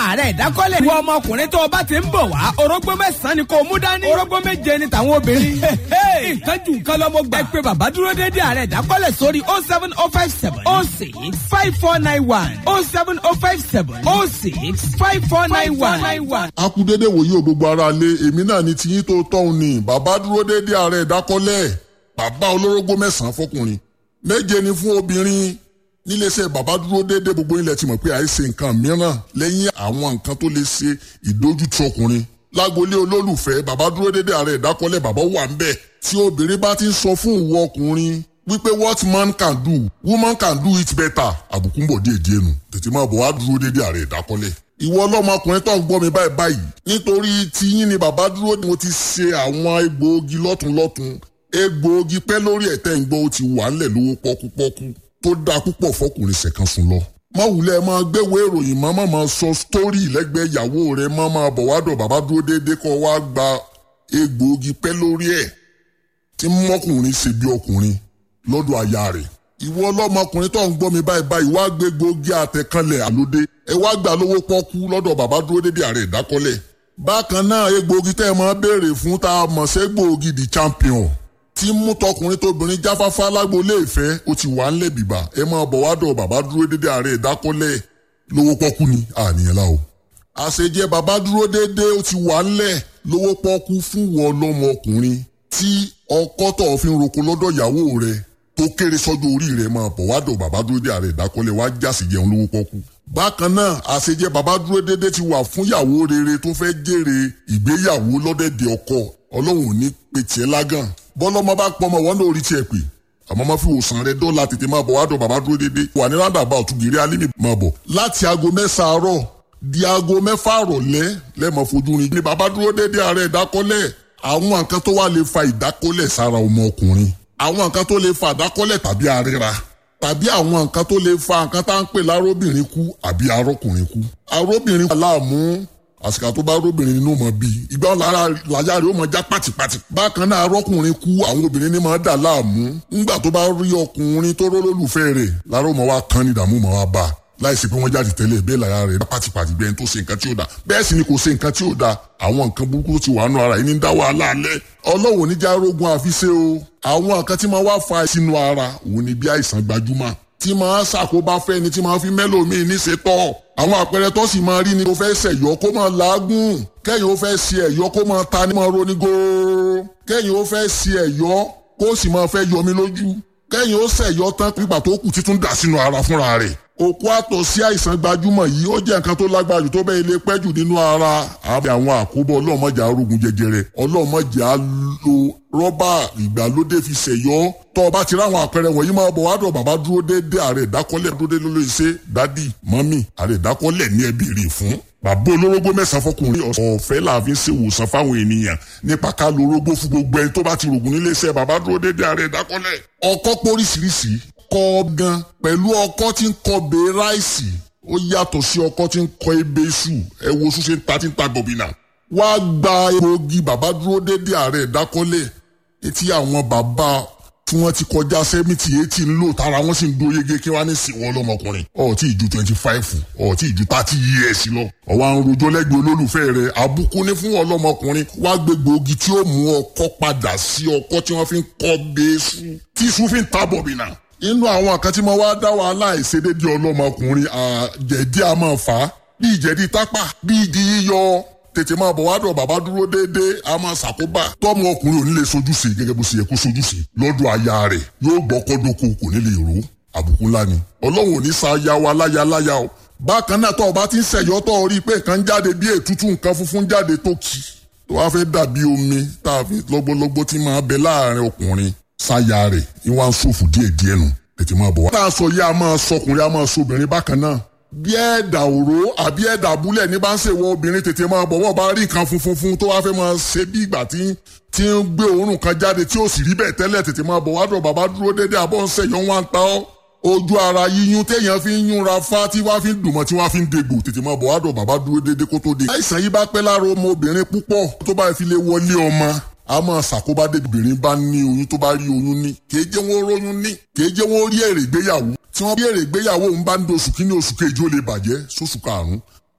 ààrẹ ìdákọ́lẹ̀. ìwọ ọmọkùnrin tó o bá ti ń bọ̀ wá orógbó mẹ́sàn-án ni kò mú dání. orógbó méje ni tàwọn obìnrin. nǹkan jù nǹkan lọ mo gbà. ẹ pé bàbá dúró déédéé ààrẹ ìdákọ́lẹ̀ sórí oh seven oh five seven oh six five four nine one oh seven oh five seven oh six five four nine one. a kú dédé wòye ò gbogbo ara lé èmi náà ni tiyín tó tọ́hún ni bàbá dúró déédéé ààrẹ ìdákọ́lẹ̀ bàbá olórógbó mẹ́sàn-án fọkùnrin méje ni fún obìnrin níléeṣẹ́ bàbá dúró déédéé gbogbo ilẹ̀ ti mọ̀ pé àìsè nǹkan mìíràn lẹ́yìn àwọn nǹkan tó lè ṣe ìdójútì ọkùnrin lágbolé olólùfẹ́ bàbá dúró déédéé ààrẹ ìdákọ́lẹ̀ bàbá wà ń bẹ̀ tí obìnrin bá ti ń sọ fún ìwọ ọkùnrin wípé what man can do woman can do it better àbùkù ń bọ̀ díẹ̀ díẹ̀ nù tètè máa bọ̀ wá dúró déédéé ààrẹ ìdákọ́lẹ̀ ìwọ ọlọ́mọkùnrin tó ń gbọ́ mi báyìí báyìí nítorí tiyín ni bàbá dúró mo ti ṣe àwọn egbòogi lọ́tùnlọ́tùn egbòogi pẹ́ lórí ẹ̀tẹ́ ìgbọ́ ó ti wà ńlẹ̀ lówó pọ́kúpọ́kú tó dáa púpọ̀ fọkùnrin ṣẹ̀kan sùn lọ. má wulẹ̀ máa gbéwò ìròyìn má má máa sọ sítórì lẹ́gbẹ̀ẹ́ ìyàwó rẹ̀ má máa bọ̀ wádọ̀ bàbá dúró déédéé kọ́ wá gba egbòogi pẹ́ lórí ẹ̀ tí mọ́kùnrin ṣe bí ọkùnrin lọ́dọ̀ aya rẹ̀. ìwọ ọlọ́mọkùnrin tó ń gbọ́ mi báyìí báyìí wá gbé gbòógì àtẹ̀kànlẹ̀ àlódé ẹ wá gbà lówó pọ́kú lọ́dọ̀ bàbá dúró déédéé ààrẹ ìdákọ́lẹ̀. bákan náà egbòogi tẹ́ ẹ máa béèrè fún tá a mọ̀ ségbòogi the champion tí mú tọkùnrin tóbìnrin jáfáfá lágboolé ìfẹ́ ó ti wà ńlẹ̀ bìbà ẹ máa bọ̀ wá dọ̀ bàbá dúró dédé ààrẹ ìdákọ́lẹ̀ lówó pọ́kú ni àníyàn la o. àṣejẹ bàbá dúró dédé ó ti wà ńlẹ̀ lówó pọ́kú fún wọn lọ́mọ ọkùnrin tí ọkọ tó fi ń roko lọ́dọ̀ ìyàwó rẹ̀ tó kéré sọ́jọ́ orí rẹ̀ máa bọ̀ wá dọ̀ bàbá dúró dédé ààrẹ ìdákọ́lẹ̀ wá jásì jẹun lówó pọ́kú. bákan náà àṣejẹ bàbá dúró dédé ti wà fún ìyàwó rere tó fẹ́ jèrè ìgbéyàwó lọ́dẹ̀dẹ̀ ọkọ ọlọ́run ò ní pètì ẹ́ lágàn bọ́lọ́mọ bá pọ̀ mọ́ wọn náà rí tiẹ̀ pé àmọ́ má fi wòsàn rẹ dọ́là tètè máa bọ̀ wá dọ̀ bàbá dúró dédé wà ní rádàbà ọ̀túnbìrì alímì máa bọ̀ láti aago mẹ́sàn-án àárọ̀ di aago mẹ́fà àrọ̀lẹ́ lẹ́mọ̀ fojú rin ní bàbá dúró dédé ààrẹ ìdákọ́lẹ̀ àwọn nǹkan tó wà lè fa ìdákọ́lẹ̀ sára ọmọ ọkùnrin àwọn nǹkan tó lè fa ìdákọ́lẹ̀ tàbí àríra tàbí àwọn nǹkan tó lè fa nǹkan tá à ń pè lárobìnrin kú àbí arọ́kùnrin kú arọ́bìnrin kú aláàmú àsìkò tó bá róbìnrin nínú mọ bíi ìgbà lára làyà rẹ̀ ó mọ já pàtìpàtì. bákan náà arọ́kùnrin kú àwọn obìnrin ní máa dà láàmú. ńgbà tó bá rí ọkùnrin tó rólólùfẹ́ rẹ̀ lára ó mọ wá kán ní ìdààmú mọ wá bá a. láìsí pé wọ́n jáde tẹ́lẹ̀ bẹ́ẹ̀ làyà rẹ̀ pàtìpàtì bẹ́ẹ̀ tó ṣe nǹkan tí ó da. bẹ́ẹ̀ sì ni kò ṣe nǹkan tí ó da. àwọn nǹkan burúkú ti wà nù ara yìí ní dá wàhálà alẹ́. ọlọ́run níjà rógun àfiṣe o. àwọn nǹkan tí máa wá fa sínú ara òun ni bí àìsàn gbajúmọ̀ tí máa ṣàkóbá fẹ́ni tí máa fi mẹ́lòmíì níṣe tọ́ àwọn àpẹẹrẹ tó sì máa rí ni kó fẹ́ ṣẹ̀yọ́ kó máa làágùn kẹ́yìn ó fẹ́ ṣe ẹ̀yọ́ kó máa ta ní máa roni góóró kẹ́yìn ó fẹ́ ṣe ẹ̀yọ́ kó sì máa fẹ́ yọmi lójú kẹ́yìn ó ṣẹ̀yọ́ tán pípa tó kù títún dà sínú ara fúnra rẹ̀ òkú àtọ̀ sí àìsàn gbajúmọ̀ yìí ó jẹ́ nǹkan tó lágbára jù tó bẹ́ẹ̀ lè pẹ́ jù nínú ara àbí àwọn àkóbọ̀ ọlọ́mọjà arógun jẹjẹrẹ ọlọ́mọjà lo rọ́bà ìgbàlódé fi ṣẹ̀yọ́ tọ́ ọba ti ráwọn àpẹẹrẹ wọ̀nyí máa bọ̀ wádọ̀ bàbá dúró déédé ààrẹ ìdákọ́lẹ̀ dúró déédé lórí iṣẹ́ dádì mọ́mì ààrẹ ìdákọ́lẹ̀ ní ẹbí rè fún. bàbá olórógbó mẹ́sàn-án fọkùnrin ọ̀fẹ́ làáfin ṣe wòsàn fáwọn ènìyàn nípa ká lo orógbó fún gbogbo ẹni tó bá ti rògùn nílé iṣẹ́ bàbá dúró déédé ààrẹ ìdákọ́lẹ̀. ọkọ́ póríṣiríṣi kọ́ gan pẹ̀lú ọkọ́ tí ń kọ́ bẹ́ẹ̀ ráìsì ó yàtọ̀ sí ọkọ́ tí ń kọ́ ebe iṣu ẹ wo iṣu ṣe ń ta tí ń ta gọ̀bìnà. wá gba egbòogi bàbá dúró déédé ààrẹ ìdákọ́lẹ̀ etí àwọn bàbá tí wọ́n ti kọjá sẹ́mìtì eighty ń lò tára wọ́n sì ń dó yege kí wọ́n á ní sìn wọ́n lọ́mọkùnrin ọ̀ tí ì ju twenty five ọ̀ tí ì ju thirty years lọ. ọ̀wá ń rojọ́ lẹ́gbẹ̀ẹ́ olólùfẹ́ rẹ̀ àbùkù ní fún ọlọ́mọkùnrin wá gbé gbòógì tí ó mú ọkọ́ padà sí ọkọ́ tí wọ́n fi ń kọ́ bẹ́ẹ̀sù tí iṣu fi ń ta bọ̀bìnà. inú àwọn kan tí mo wá dá wàhálà ìṣedédé ọlọ́mọkùnrin àjẹ̀dí a máa fà á bí ìjẹ̀dí tápà bí ìdí yíyọ tètè máa bọ̀ wá dọ̀ bàbá dúró déédéé a máa ṣàkóbá tọ́mọ ọkùnrin ò ní lè sojúṣe gẹ́gẹ́ bó ṣe yẹ kó sojúṣe lọ́dọ̀ aya rẹ̀ yóò gbọ́ kọ́dọ̀kọ kò ní lè ró àbùkù ńlá ni ọlọ́run ò ní sa aya wa láya láya o bákan náà tọ́ ọba ti ń ṣẹ̀yọ́ tọ́ ọ rí i pé nǹkan jáde bí ètútù nǹkan funfun jáde tó kì tó wá fẹ́ dàbí omi tá a fi lọ́gbọ́lọ́gbọ́ tí máa bẹ láàrin ọkùnrin sáya rẹ̀ ìwà ń ṣòfò díẹ̀díẹ̀ nù tètè máa bọ̀ wá. tá a sọ yá a máa sọkùnrin a máa sọbìnrin bákan náà bí ẹ̀dà òró àbí ẹ̀dà abúlẹ̀ ní bá ń ṣèwọ obìnrin tètè máa bọ̀ wọ́n bá rí nǹkan funfun fún tó wá fẹ́ máa ṣe bí ìgbà tí tí ń gbé òórùn kan jáde tí ó sì rí bẹ́ẹ̀ tẹ́lẹ̀ tètè máa bọ̀ wá dọ̀ bàbá dúró dédé àbọ̀ ń ṣẹ̀yọ́ wọn ta ọ́ ojú ara yíyún téèyàn fi ń yúnra fá tí wọ́n fi ń dùnmọ́ tí wọ́n fi ń degbò tètè máa bọ̀ wá dọ̀ bàbá dúró dédé kó tó de. àìsàn yìí bá pẹ́ lára ọmọ obìnrin púpọ̀ tó bá fi lè wọlé ọmọ a máa ṣàkóbá débi obìnrin bá ní oyún tó bá rí oyún ní kèé jẹ́ wọ́n róyún ní kèé jẹ́ wọ́n rí èrè ìgbéyàwó tí wọ́n bí èrè ìgbéyàwó ń bá ń do oṣù kínní oṣù kejì ó lè bàjẹ́ sóṣù karùn-ún